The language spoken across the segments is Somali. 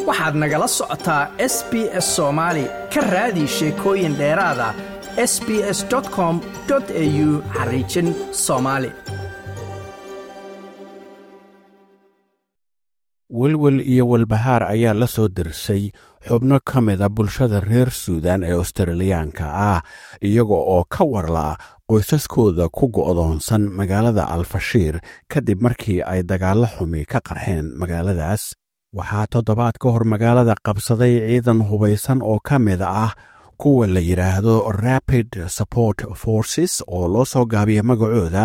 waxaad nagala socotaa s b s soomaali ka raadi sheekooyin dheeraada s b s com au xariijin soomaali welwel iyo walbahaar ayaa la soo dirsay xubno ka mida bulshada reer suudan ee australiyaanka ah iyaga oo ka warla qoysaskooda ku go'doonsan magaalada alfashiir kadib markii ay dagaallo xumi ka qarxeen magaaladaas waxaa toddobaad ka hor magaalada qabsaday ciidan hubaysan oo ka mid ah kuwa la yidhaahdo rapid support forces oo loo soo gaabiya magacooda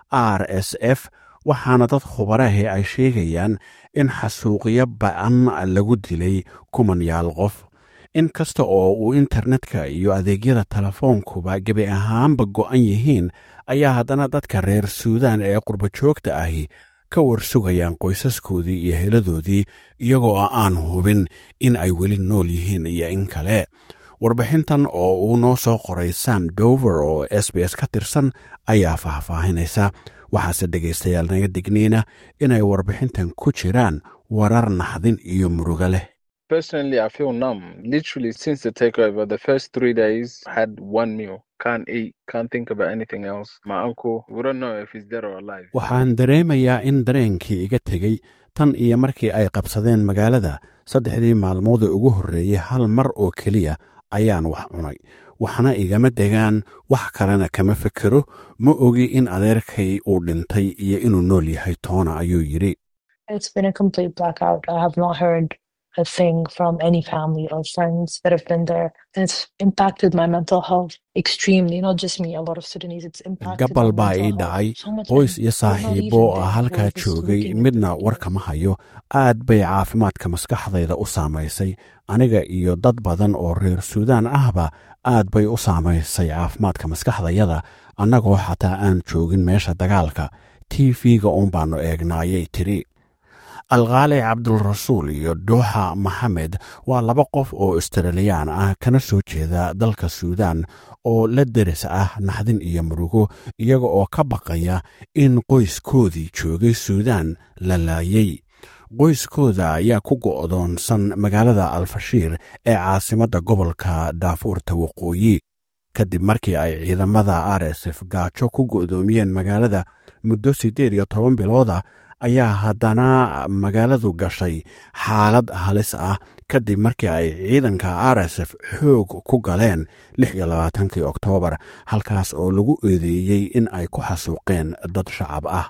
r s f waxaana dad khubarahi ay sheegayaan in xasuuqyo ba'an lagu dilay kumanyaal qof in kasta oo uu internetka iyo adeegyada telefoonkuba gebi ahaanba go'an yihiin ayaa haddana dadka reer suudaan ee qurbajoogta ahi ka warsugayaan qoysaskoodii iyo heladoodii iyagoo aan hubin in ay weli nool yihiin iyo in kale warbixintan oo uu noo soo qoray sam dover oo s b s ka tirsan ayaa faahfaahinaysa waxaase dhegaystayaal naga digniina inay warbixintan ku jiraan warar naxdin iyo murugo leh Personally, I feel numb. Literally, since the takeover, the first three days had one meal. Can't eat, can't think about anything else. My uncle, we don't know if he's dead or alive. waxaan dareemayaa in dareenkii iga tegey tan iyo markii ay qabsadeen magaalada saddexdii maalmood ee ugu horreeyey hal mar oo keliya ayaan wax cunay waxna igama degaan wax kalena kama fekero ma ogi in adeerkay uu dhintay iyo inuu nool yahay toona ayuu yidhi It's been a complete blackout. I have not heard a thing from any family or friends that have been there. And it's impacted my mental health extremely. Not just me, a lot of Sudanese. It's impacted gabal my baa ii mental dhacay health so much. qoys and iyo we're not saaxiibo even there halkaa where this joogay looking at midna the war kama hayo aad bay caafimaadka maskaxdayda u saamaysay aniga iyo dad badan oo reer suudaan ahba aad bay u saamaysay caafimaadka maskaxdayada annagoo xataa aan joogin meesha dagaalka t v-ga uun baannu eegna ayay tidhi alkhaali cabdulrasuul iyo dhuuxa maxamed waa laba qof oo australiyaan ah kana soo jeeda dalka suudaan oo la deris ah naxdin iyo murugo iyaga oo ka baqaya in qoyskoodii joogay suudaan la laayay qoyskooda ayaa ku go'doonsan magaalada alfashiir ee caasimadda gobolka daafuurta waqooyi kadib markii ay ciidamada r s f gaajo ku go'doomiyeen magaalada muddo siddeed iyo toban bilooda ayaa haddana magaaladu gashay xaalad halis ah kadib markii ay ciidanka r s f xoog ku galeen lix iyo labaatankii oktoobar halkaas oo lagu eedeeyey in ay ku xasuuqeen dad shacab ah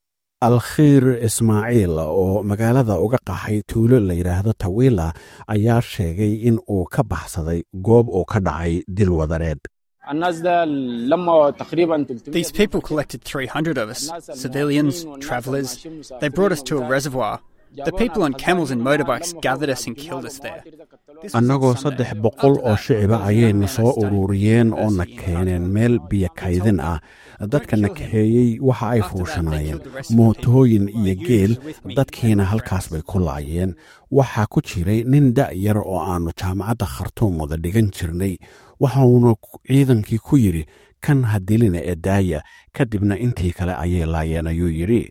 alkhiir ismaaciil oo magaalada uga qaxay tuulo la yidhaahdo tawiila ayaa sheegay in uu ka baxsaday goob uu ka dhacay dil wadareed الناس ده لما تقريبا 300 These people collected 300 of us civilians, travelers. They brought us to a reservoir. The people on camels and motorbikes gathered us and killed us there. This was on annagoo Sunday. saddex boqol After oo that, shiciba there was ayayna no soo man I studied. ururiyeen oo na Mercy, keeneen Alhamdulillah. meel biyo kaydin ah dadka na kaxeeyey waxa ay fuushanaayeen mootooyin iyo geel dadkiina halkaas bay ku laayeen waxaa ku jiray nin da'yar oo aannu jaamacadda khartuum wada dhigan jirnay waxauna ciidankii ku yidhi kan ha dilina ee daaya kadibna intii kale ayay laayeen ayuu yidhi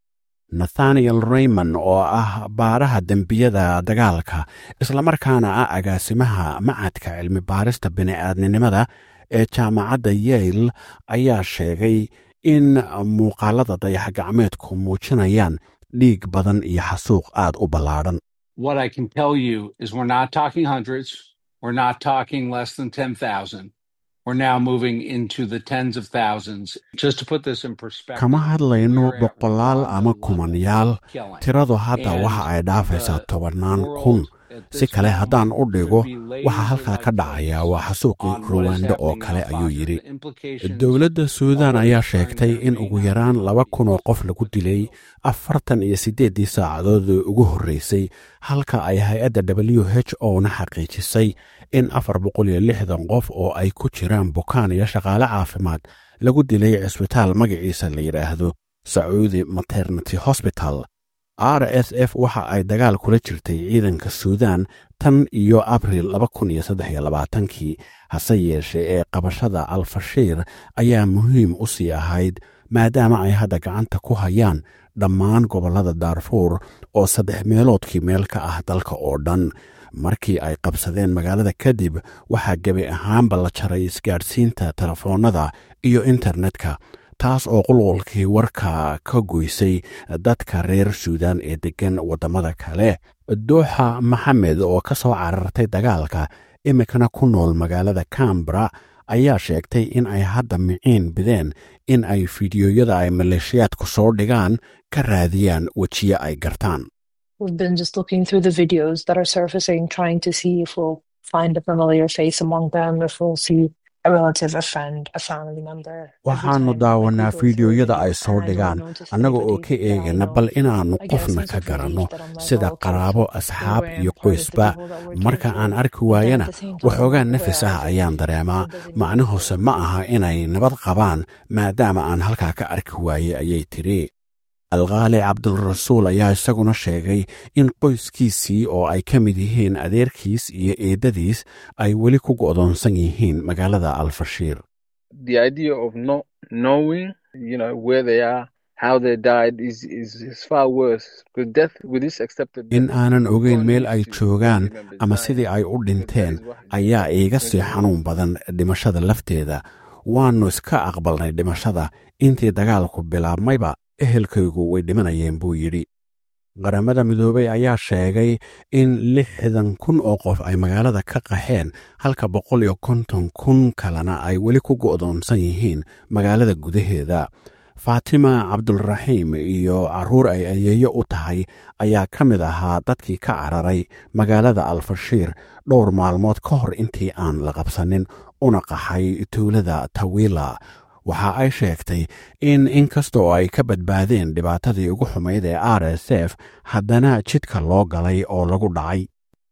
nathaniel raymond oo ah baaraha dembiyada dagaalka islamarkaana ah agaasimaha macadka cilmi baarista bini'aadninimada ee jaamacadda yale ayaa sheegay in muuqaalada dayax gacmeedku muujinayaan dhiig badan iyo xasuuq aad u ballaadhan What I can tell you is we're not talking hundreds. We're not talking less than 10,000. We're now moving into the tens of thousands. Just to put this in perspective. kama hadlayno we're at boqolaal one ama level kumanyaal killing. tiradu hadda And waxa ay dhaafaysaa the tobannaan world kun at si this kale haddaan u moment dhigo could be waxa halkaa ka laser-like dhacaya focused waa xasuuqii on what is ruwaando oo happening kale in ayuu Al-Fashir. yidhi The implications dowladda suudaan of ayaa returning sheegtay there in being ugu yaraan laba kun oo qof lagu dilay afartan iyo siddeeddii saacadood ee ugu horreysay halka ay hay-adda w h o na xaqiijisay in afar boqol iyo lixdan qof oo ay ku jiraan bukaan iyo shaqaale caafimaad lagu dilay cisbitaal magaciisa la yidhaahdo sacuudi maternity hosbital r s f waxa ay dagaal kula jirtay ciidanka suudaan tan iyo abril kii hase yeeshee ee qabashada alfashiir ayaa muhiim u sii ahayd maadaama ay hadda gacanta ku hayaan dhammaan gobollada daarfuur oo saddex meeloodkii meel ka ah dalka oo dhan markii ay qabsadeen magaalada kadib waxaa gebi ahaanba la jaray isgaadhsiinta telefoonnada iyo internetka taas oo qulqulkii warka ka goysay dadka reer suudan ee deggan waddamada kale dooxa maxamed oo ka soo carartay dagaalka imikana ku nool magaalada cambara ayaa sheegtay in ay hadda miciin bideen in ay fidiyoyada ay maleeshiyaadku soo dhigaan ka raadiyaan wejiye ay gartaan We've been just looking through the videos that are surfacing, trying to see if we'll find a familiar face among them, if we'll see a relative, a friend, a family member. Every waxaannu time daawanaa we go fiidiyoyada through ay it, soo and I dhigaan don't notice annaga oo anybody ka that I eegana know. bal inaannu I guess qofna it's ka a relief garanno that I'm like, sida oh, okay, qaraabo they asxaab weren't iyo part of the qoysba people that were marka killed. aan arki But then waayana at the same time, waxoogaa where nafis are ah they? ayaan dareemaa What does it mean? macnuhuse ma aha inay nabad qabaan maadaama aan halkaa ka arki waayey ayay tidhi alkaali cabdulrasuul ayaa isaguna sheegay in qoyskiisii oo ay ka mid yihiin adeerkiis iyo eeddadiis ay weli ku go'doonsan yihiin magaalada alfashiir The idea of not knowing, you know, where they are, how they died is is, is far worse. Because death with this accepted in death, aanan ogeyn God meel ay needs to joogaan family members ama dying. sidii ay u dhinteen That is what- ayaa iiga sii Thank you. xanuun badan dhimashada lafteeda waannu iska aqbalnay dhimashada intii dagaalku bilaabmayba ehelkaygu way dhimanayeen buu yidhi qaramada midoobey ayaa sheegay in lixdan kun oo qof ay magaalada ka qaxeen halka boqol iyo konton kun kalena ay weli ku go'doonsan yihiin magaalada gudaheeda faatima cabdulraxiim iyo carruur ay ayeeyo u tahay ayaa ka mid ahaa dadkii ka cararay magaalada alfashiir dhowr maalmood ka hor intii aan la qabsanin una qaxay tuulada tawila waxa ay sheegtay in inkastoo ay ka badbaadeen dhibaatadii ugu xumayd ee r s f haddana jidka loo galay oo lagu dhacay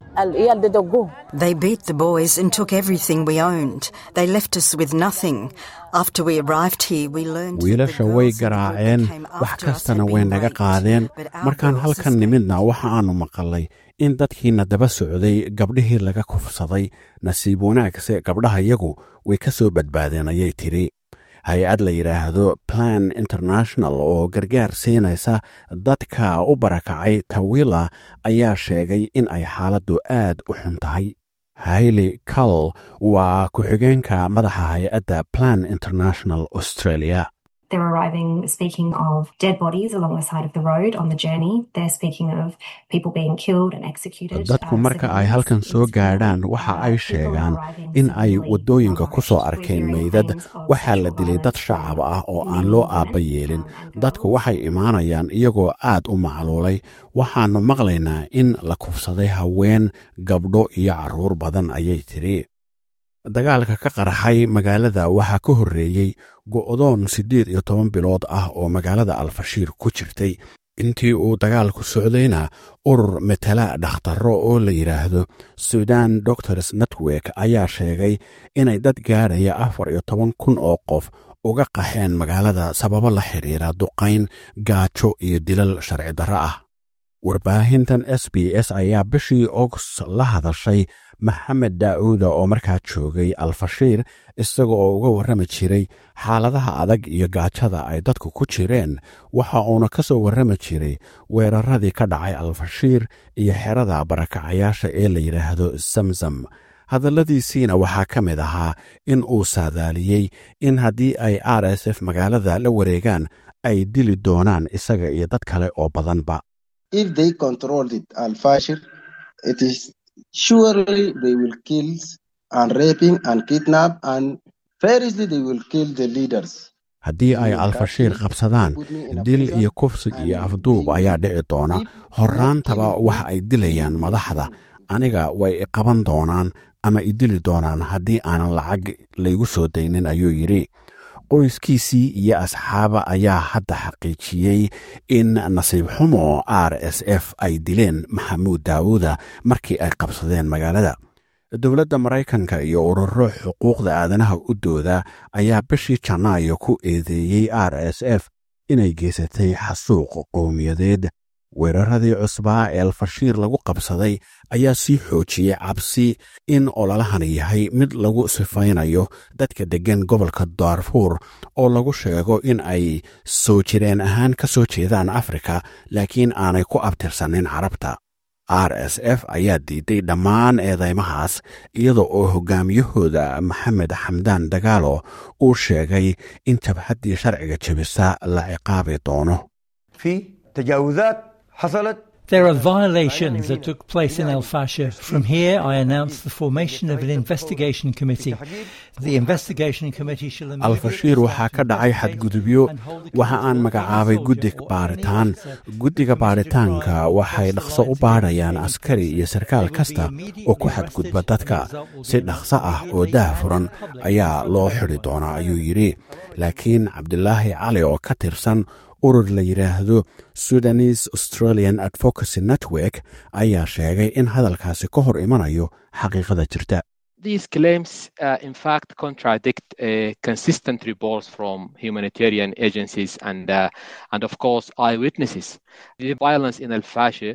They beat the boys and took everything we owned. They left us with nothing. After we arrived here, we learned that the wiilasha way girls in the group garaaceen that came wax after us kastana had way been naga raped, qaadeen but our markaan girls halkan escaped. nimidna waxa aanu maqalay in dadkiina daba socday gabdhihii laga kufsaday nasiib wanaagse gabdhaha yagu way ka soo badbaadeen ayay tidhi hay-ad la yidhaahdo plan international oo gargaar siinaysa dadka u barakacay tawila ayaa sheegay in ay xaaladdu aad u xun tahay haili cal waa ku-xigeenka madaxa hay-adda plan international australia They're arriving speaking of dead bodies along the side of the road on the journey. They're speaking of people being killed and executed. dadku uh, marka ay civilians halkan in soo Sudan. gaadhaan waxa Uh, ay people are sheegaan arriving in ay seemingly waddooyinka ku soo malnourished. arkeen We're hearing meydad claims of waxaa la sexual dilay dad violence shacab from ah oo aan men, loo women, aabba yeelin um, and dadku girls. waxay imaanayaan iyagoo aad u macluulay waxaannu maqlaynaa in la kufsaday haween gabdho iyo carruur badan ayay tidhi dagaalka ka qarxay magaalada waxaa ka horreeyey go'doon siddeed iyo toban bilood ah oo magaalada alfashiir ku jirtay intii uu dagaalku socdayna urur matala dhakhtarro oo la yidhaahdo sudan doctors network ayaa sheegay inay dad gaadhaya afar iyo toban kun oo qof uga qaxeen magaalada sababo la xidhiira duqayn gaajo iyo dilal sharci darro ah warbaahintan s b s ayaa bishii ogst la hadashay maxamed daa'uuda oo markaa joogay alfashiir isaga oo uga warrami jiray xaaladaha adag iyo gaajada ay dadku ku jireen waxa uuna ka soo warrami jiray weeraradii ka dhacay alfashiir iyo xerada barakacayaasha ee la yidhaahdo samsam hadalladiisiina waxaa ka mid ahaa in uu saadaaliyey in haddii ay r s f magaalada la wareegaan ay dili doonaan isaga iyo dad kale oo badanba if they control it al-Fashir, it is surely they will kill and raping and kidnap and variously they will kill the leaders. haddii ay alfashiir qabsadaan dil iyo kufsi iyo afduub ayaa dhici doona horraantaba waxa ay dilayaan madaxda aniga way iqaban doonaan ama idili doonaan haddii aanan lacag laygu soo daynin ayuu yidhi qoyskiisii iyo asxaaba ayaa hadda xaqiijiyey in nasiib xumo r s f ay dileen maxamuud daawuuda markii ay qabsadeen magaalada dowladda maraykanka iyo ururo xuquuqda aadanaha u dooda ayaa bishii janaayo ku eedeeyey r s f inay geysatay xasuuq qowmiyadeed weeraradii cusbaa ee alfashiir lagu qabsaday ayaa sii xoojiyey cabsi in ololahani yahay mid lagu sifaynayo dadka deggan gobolka daarfuur oo lagu sheego in ay soo jireen ahaan ka soo jeedaan afrika laakiin aanay ku abtirsanin carabta r s f ayaa diiday dhammaan eedeymahaas iyada oo hogaamiyahooda maxamed xamdaan dagaalo uu sheegay in jabhaddii sharciga jebisa la ciqaabi doono There are violations that took place in El Fasher. From here, I announce the formation of an investigation committee. The investigation committee shall alfashiir waxaa ka dhacay xadgudubyo waxa aan magacaabay guddi baaritaan guddiga baaritaanka waxay dhaqso u baadhayaan askari iyo sarkaal kasta oo ku xadgudba dadka si dhaqso ah oo daah furan ayaa loo xidi doonaa ayuu yidhi laakiin cabdilaahi cali oo ka tirsan urur la yidhaahdo sudanese australian advocacy network ayaa sheegay in hadalkaasi ka hor imanayo xaqiiqada jirta These claims, uh, in fact, contradict uh, consistent reports from humanitarian agencies and, uh, and of course, eyewitnesses. The violence in Al Fasher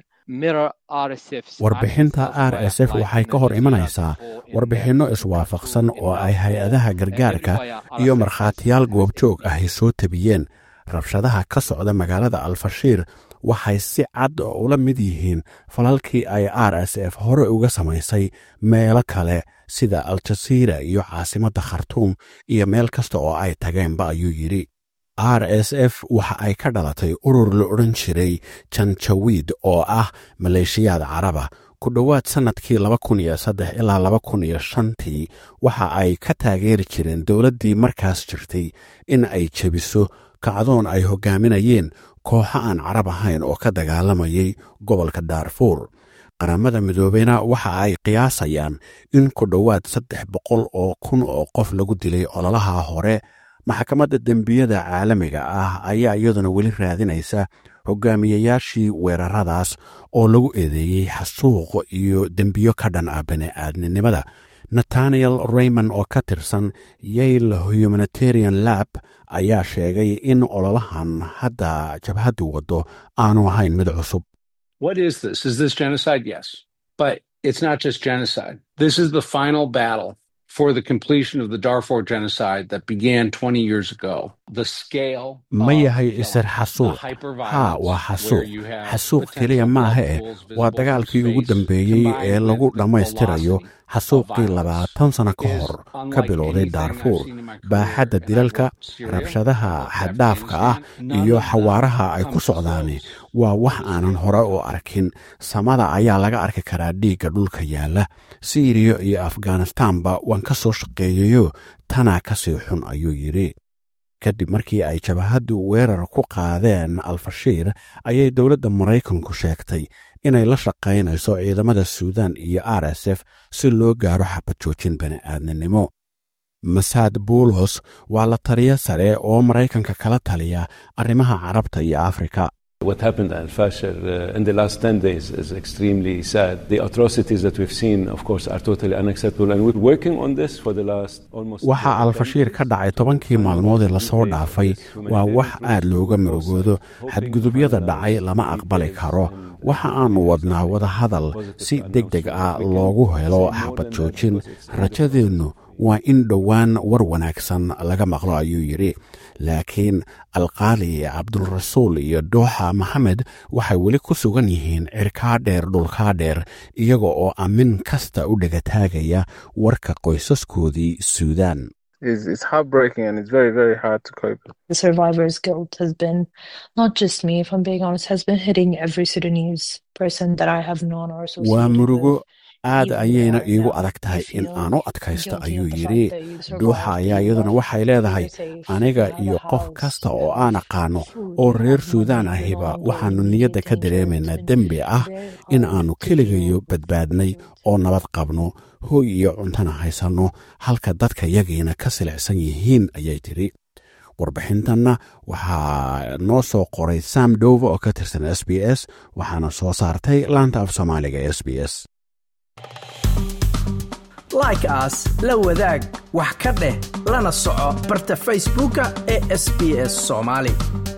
warbixinta r s f waxay ka hor imanaysaa warbixinno iswaafaqsan oo ay hay-adaha gargaarka iyo markhaatiyaal goobjoog ahy soo tabiyeen rabshadaha ka socda magaalada alfashiir waxay si cad ula mid yihiin falalkii ay r s f hore uga samaysay meelo kale sida aljasiira iyo caasimadda khartuum iyo meel kasta oo ay tageenba ayuu yidhi r s f waxa ay ka dhalatay urur la odhan jiray janjawiid oo ah maleeshiyaad caraba ku dhowaad sannadkii laba kun iyo saddex ilaa laba kun iyo shantii waxa ay ka taageeri jireen dowladdii markaas jirtay in ay jebiso kacdoon ay hoggaaminayeen kooxo aan carab ahayn oo ka dagaalamayay gobolka daarfuur qaramada midoobeyna waxa ay qiyaasayaan in ku dhowaad saddex boqol oo kun oo qof lagu dilay ololaha hore maxkamadda dembiyada caalamiga ah ayaa iyaduna weli raadinaysa hogaamiyayaashii weeraradaas oo lagu eedeeyey xasuuq iyo dembiyo ka dhan ah bani'aadninimada nathaniel raymond oo ka tirsan yale humanitarian lab ayaa sheegay in ololahan hadda jabhaddu waddo aanu ahayn mid cusub What is this? Is this genocide? Yes. But it's not just genocide. This is the final battle for the completion of the Darfur genocide that began 20 years ago. The scale ma yahay isir xasuuq haa waa xasuuq xasuuq keliya maaha eh waa dagaalkii ugu dambeeyey ee lagu dhammaystirayo xasuuqii labaatan sano ka hor ka bilowday daarfuur baaxadda dilalka rabshadaha xaddhaafka ah iyo xawaaraha ay ku socdaani waa wax aanan hore u arkin samada ayaa laga arki karaa dhiigga dhulka yaalla siiriya iyo afghanistaanba waan ka soo shaqeeyayo tanaa ka sii xun ayuu yidhi kadib markii ay jabahaddu weerar ku qaadeen alfashiir ayay dowladda maraykanku sheegtay inay la shaqaynayso ciidamada suudan iyo r s f si loo gaaro xabad joojin bani'aadninimo masaad buulos waa la taliyo sare oo maraykanka kala taliya arrimaha carabta iyo afrika What happened at Al-Fashir uh, in the last 10 days is extremely sad. The atrocities that we've seen, of course, are totally unacceptable. And we're working on this for the last almost... waxaa alfashiir ka dhacay tobankii maalmood ee lasoo dhaafay waa wax aad looga murugoodo xadgudubyada dhacay lama aqbali karo waxa aanu wadnaa wadahadal si deg deg ah loogu helo xabad joojin rajadeennu waa in dhowaan war wanaagsan laga maqlo ayuu yidhi laakiin alqaali cabdulrasuul iyo dooxa maxamed waxay weli ku sugan yihiin cirkaa dheer dhulkaa dheer iyaga oo amin kasta u dhegataagaya warka qoysaskoodii suudaan It's, it's heartbreaking and it's very, very hard to cope. The survivor's guilt has been, not just me, if I'm being honest, has been hitting every Sudanese person that I have known or associated waa murugo with. aad ayayna iigu adag tahay in aan u adkaysto ayuu yidhi dhuuxa ayaa iyaduna waxay leedahay aniga iyo qof kasta oo aan aqaano oo reer suudaan ahiba waxaannu niyadda ka dareemaynaa dembi ah in aannu keligayo badbaadnay oo nabad qabno hooy iyo cuntana haysanno halka dadka yagiina ka silicsan yihiin ayay tidhi warbixintanna waxaa noo soo qoray sam dove oo ka tirsan s b s waxaana soo saartay laanta af soomaaliga e s b s like aas la wadaag wax ka dheh lana soco barta facebooka ee sb s soomaali